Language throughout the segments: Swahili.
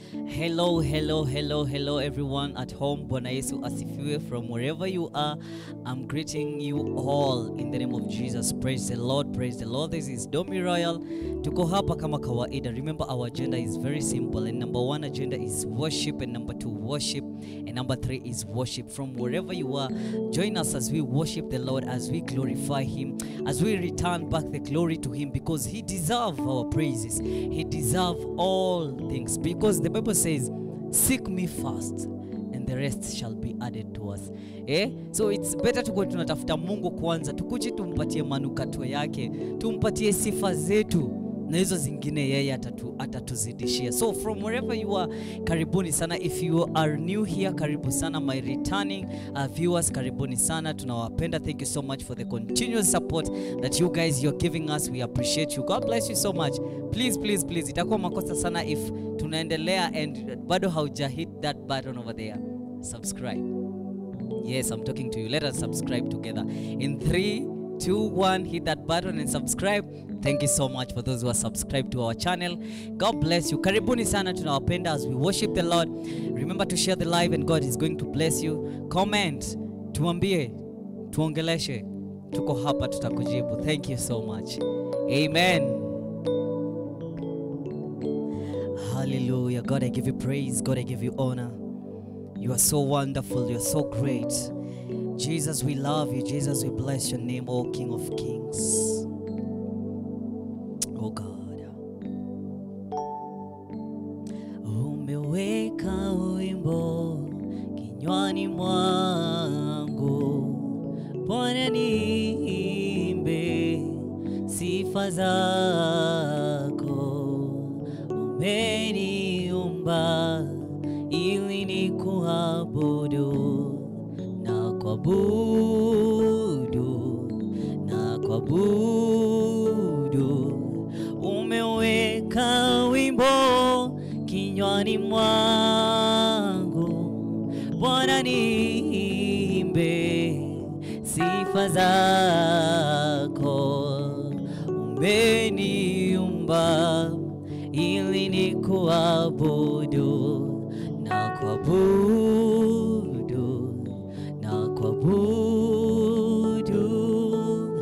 Hello, hello, hello, hello, everyone at home. Bwana Yesu asifiwe. From wherever you are, I'm greeting you all in the name of Jesus. Praise the Lord, praise the Lord. This is Domi Royal. Tuko hapa kama kawaida. Remember, our agenda is very simple. And number one agenda is worship, and number two, worship, and number three is worship. From wherever you are, join us as we worship the Lord, as we glorify Him, as we return back the glory to Him, because He deserves our praises. He deserves all things, because the Bible says, "Seek me first, and the rest shall be added to us." Eh? So it's better tukuwe tunatafuta Mungu kwanza, tukuje tumpatie manukato yake, tumpatie sifa zetu na hizo zingine yeye atatu, atatuzidishia. So from wherever you are, karibuni sana. If you are new here, karibu sana. My returning uh, viewers, karibuni sana. Tunawapenda. Thank you so much for the continuous support that you guys you're giving us. We appreciate you. God bless you so much. Please, please, please, itakuwa makosa sana if tunaendelea and bado hauja hit that button over there. Subscribe. Yes, I'm talking to you. Let us subscribe together. In three, two, one, hit that button and subscribe. Thank you so much for those who are subscribed to our channel. God bless you. Karibuni sana tunawapenda as we worship the Lord. Remember to share the live and God is going to bless you. Comment, tuambie, tuongeleshe. Tuko hapa tutakujibu. Thank you so much. Amen. Hallelujah. God, I give you praise. God, I give you honor. You are so wonderful. You're so great. Jesus, we love you. Jesus, we bless your name, O King of Kings. Oh God. Umeweka wimbo kinywani mwangu, Bwana niimbe sifa zako. Umeniumba ili nikuabudu na kuabudu na kuabudu. Umeweka wimbo kinywani mwangu, Bwana niimbe sifa zako. Umeniumba ili nikuabudu na kuabudu na kuabudu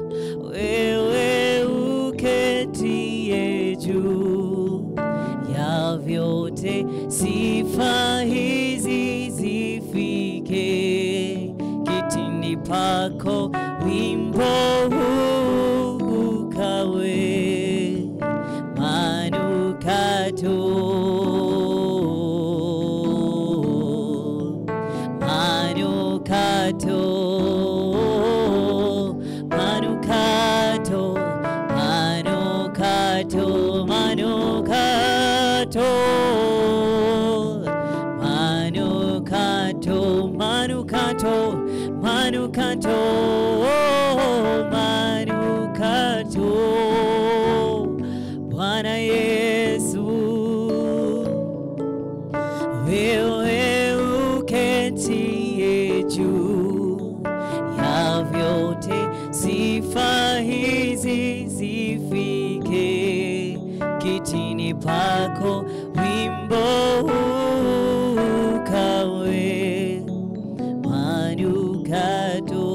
wewe uketie juu ya vyote, sifa hizi zifike kitini pako, wimbo huu ukawe manukato manukato manukato manukato manukato manukato manukato manukato manukato Bwana Yesu wewe uketie juu ya vyote, sifa hizi zifike kitini pako, wimbo huu ukawe manukato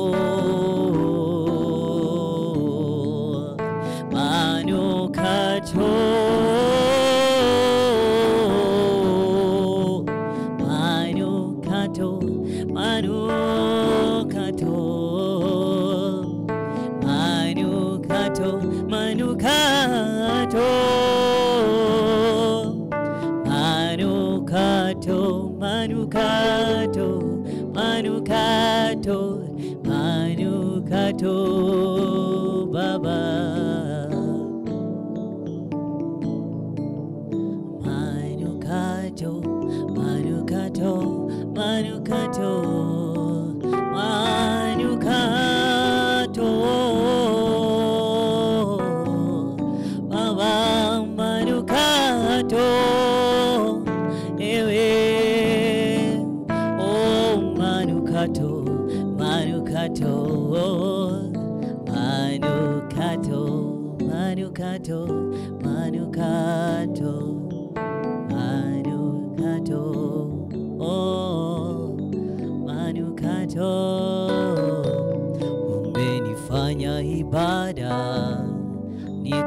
manukato manukato manukato manukato manukato manukato manukato manukato baba manukato manukato manukato manukato baba manukato ewe oh manukato manukato manukato manukato manukato manukato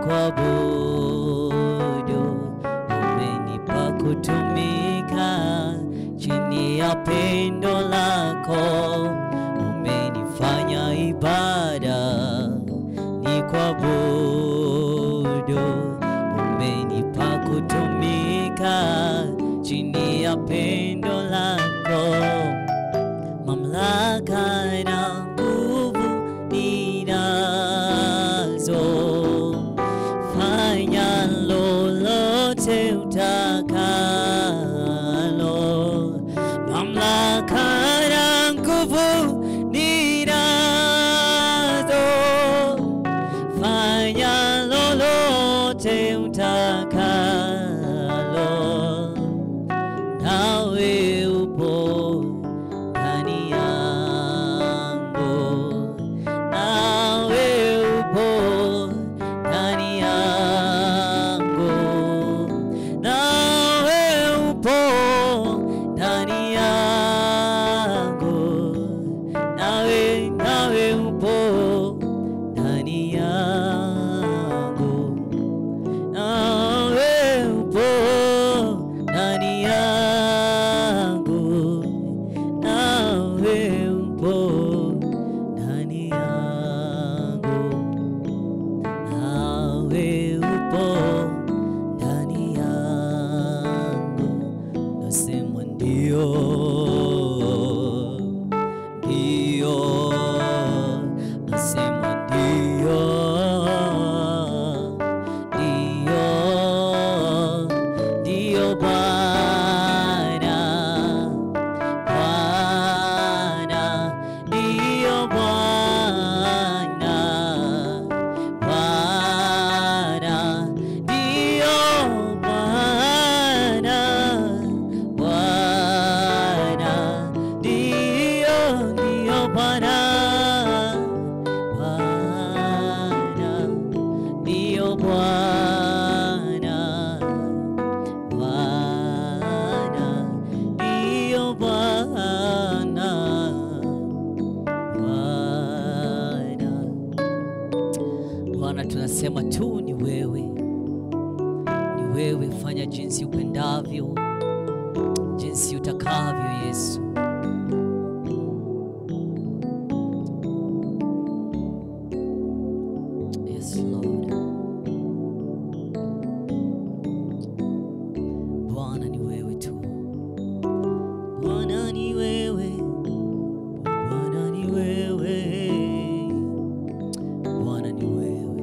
kuabudu, umenipa kutumika chini ya pendo lako, umenifanya ibada ni kuabudu, umenipa kutumika chini ya pendo lako mamlaka na nguvu ninazo, fanya lolote utakalo. Mamlaka na nguvu ninazo, fanya lolote utakalo nawe upo ndani yangu, nawe upo ndani yangu, nawe upo ndani yangu, nawe nawe upo ndani yangu nawe upo ndani yangu, nawe upo ndani yangu, nawe upo ndani yangu, nasema ndio, ndio, nasema ndio ndio, ndio Bwana, Bwana, ndio Bwana, Bwana, ndio Bwana, Bwana, ndio, ndio Bwana, Bwana ndio Bwana, Bwana ndio Bwana, Bwana. Bwana, tunasema tu ni wewe, ni wewe, fanya jinsi upendavyo, jinsi utakavyo, Yesu. Yes, Lord. Bwana ni wewe tu. Bwana ni wewe. Bwana ni wewe. Bwana ni wewe.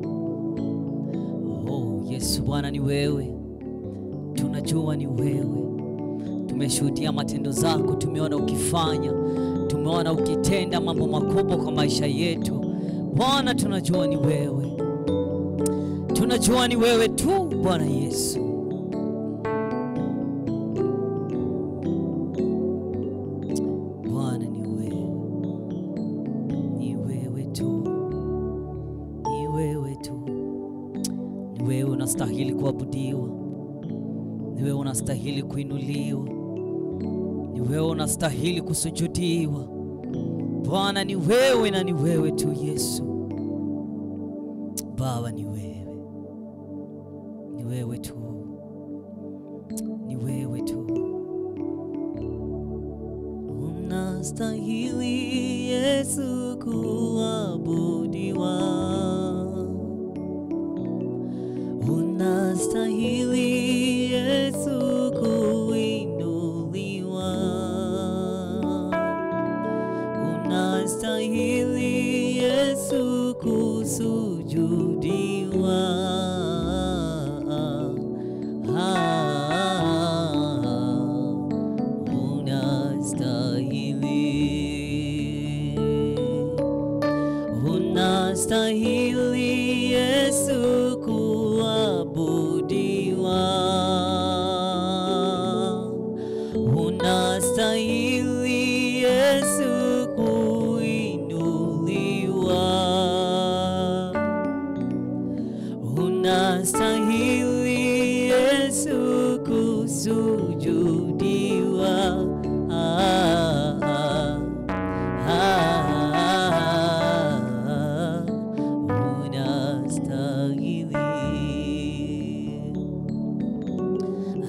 Oh, Yesu Bwana ni wewe. Tunajua ni wewe. Tumeshuhudia matendo zako, tumeona ukifanya, tumeona ukitenda mambo makubwa kwa maisha yetu. Bwana, tunajua ni wewe, tunajua ni wewe tu Bwana Yesu. Bwana ni wewe, ni wewe tu, ni wewe tu, ni wewe unastahili kuabudiwa, ni wewe unastahili kuinuliwa, ni wewe unastahili kusujudiwa. Bwana ni wewe na ni wewe tu Yesu. Baba ni wewe, ni wewe tu, ni wewe tu. Unastahili Yesu kuabudiwa, unastahili Yesu kuinuliwa, unastahili Yesu kusujudiwa. Ah, unastahili unastahili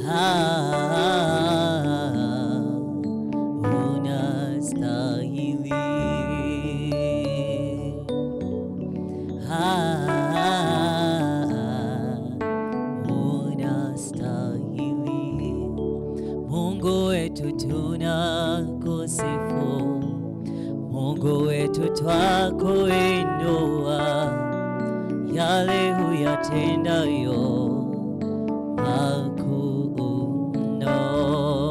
Ah, unastahili. Ah, unastahili. Mungu wetu tunakusifu, Mungu wetu twakuinua, yale huyatendayo makuu mno.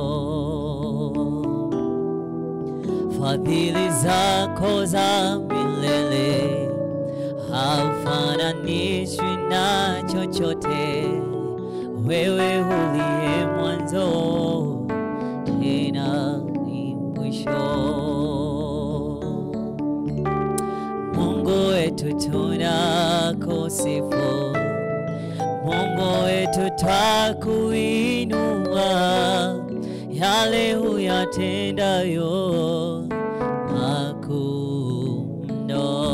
Fadhili zako za milele haufananishwi na chochote, wewe uliye mwanzo tena ni mwisho. Mungu wetu tunakusifu, Mungu wetu twakuinua, yale huyatendayo makuu mno.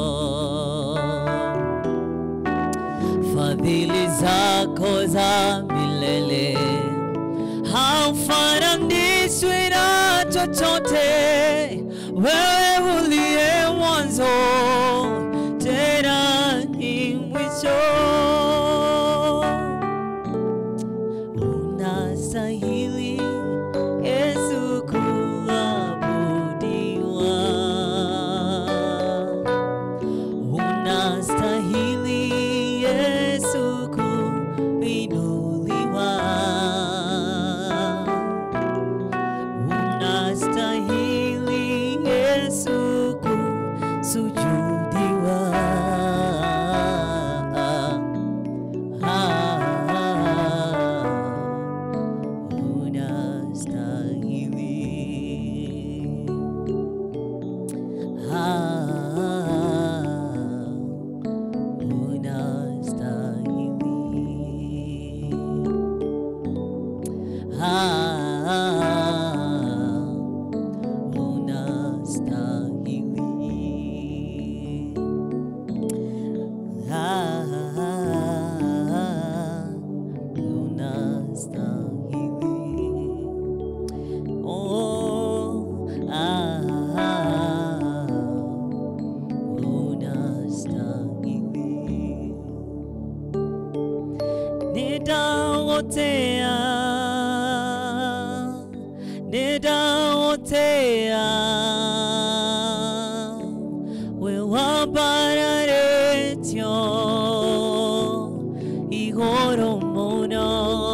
Fadhili zako za milele haufananishwi na chochote, wewe uliye mwanzo tena ni mwisho. Unastahili Yesu kuabudiwa, unastahili Yesu kuinuliwa, unastahili Yesu kusujudiwa. Ah, unastahili. Ah, unastahili. Ah, unastahili. Ah, unastahili. Oh, ah, unastahili. Nitaotea, nitaotea, wewabararetyo igoro muno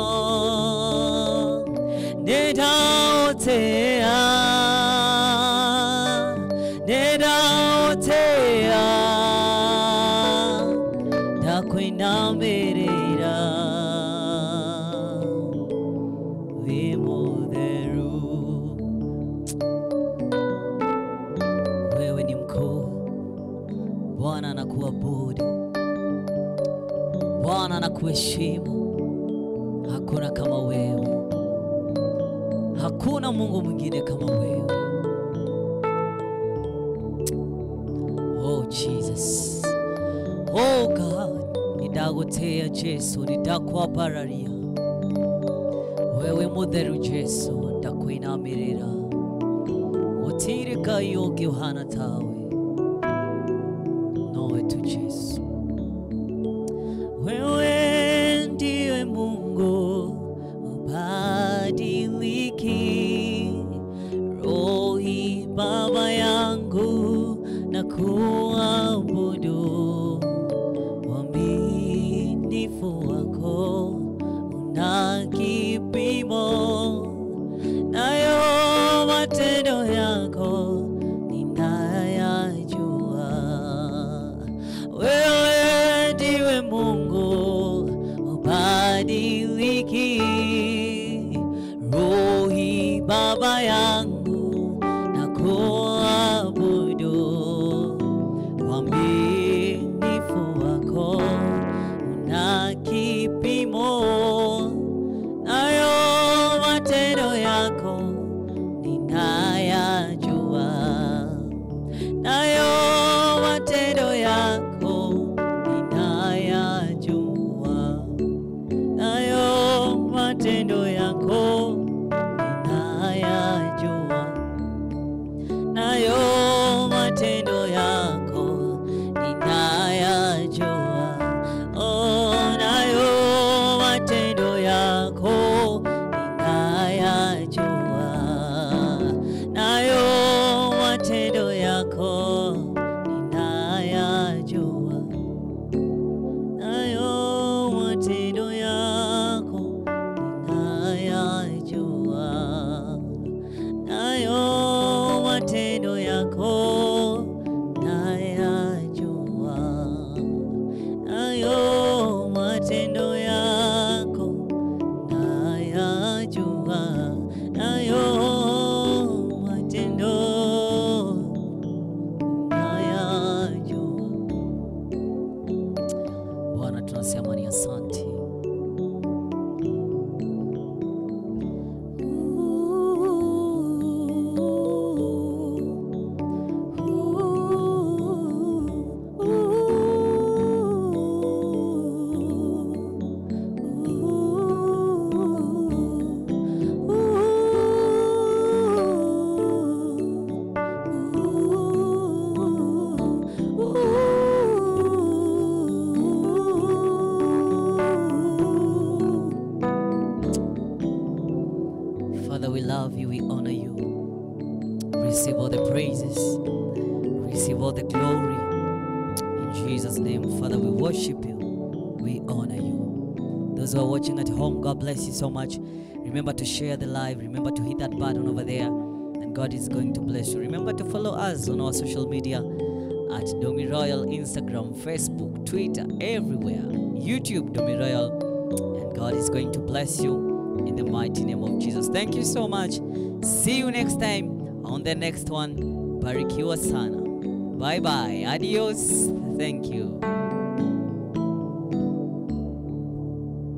nitaotea nitaotea ndakwinamirira wimutheru wewe ni mkuu bwana anakuabudu bwana anakuheshimu hakuna kama wewe hakuna mungu mwingine kama wewe oh jesus oh god nidagotea jesu nidakwapararia wewe mutheru jesu ndakwinamirira utirika yonge uhana tawe nowe tu jesu wewe ndiwe mungu ubadiliki rohi baba yangu na kuabudu waminifu wako una kipimo nayo matendo yako ninayajua wewe ndiwe mungu ubadiliki rohi baba yangu na kuabudu waminifu wako una kipimo nayo matendo yako ninayajua nayo matendo yako ninayajua nayo matendo matendo yako ninayajua, nayo matendo yako ninayajua, oh, nayo matendo yako ninayajua, nayo matendo yako ninayajua nayo matendo yako ninayajua, nayo matendo yako nayajua, nayo matendo yako nayajua, nayo matendo nayajua. Bwana, tunasema ni asante. Father, we love you, we honor you. Receive all the praises, receive all the glory. In Jesus' name, Father, we worship you, we honor you. Those who are watching at home, God bless you so much. Remember to share the live, remember to hit that button over there, and God is going to bless you. Remember to follow us on our social media at Domi Royal, Instagram, Facebook, Twitter, everywhere, YouTube, Domi Royal, and God is going to bless you in the mighty name of Jesus. Thank you so much. See you next time on the next one. Barikiwa sana. Bye bye. Adios. Thank you.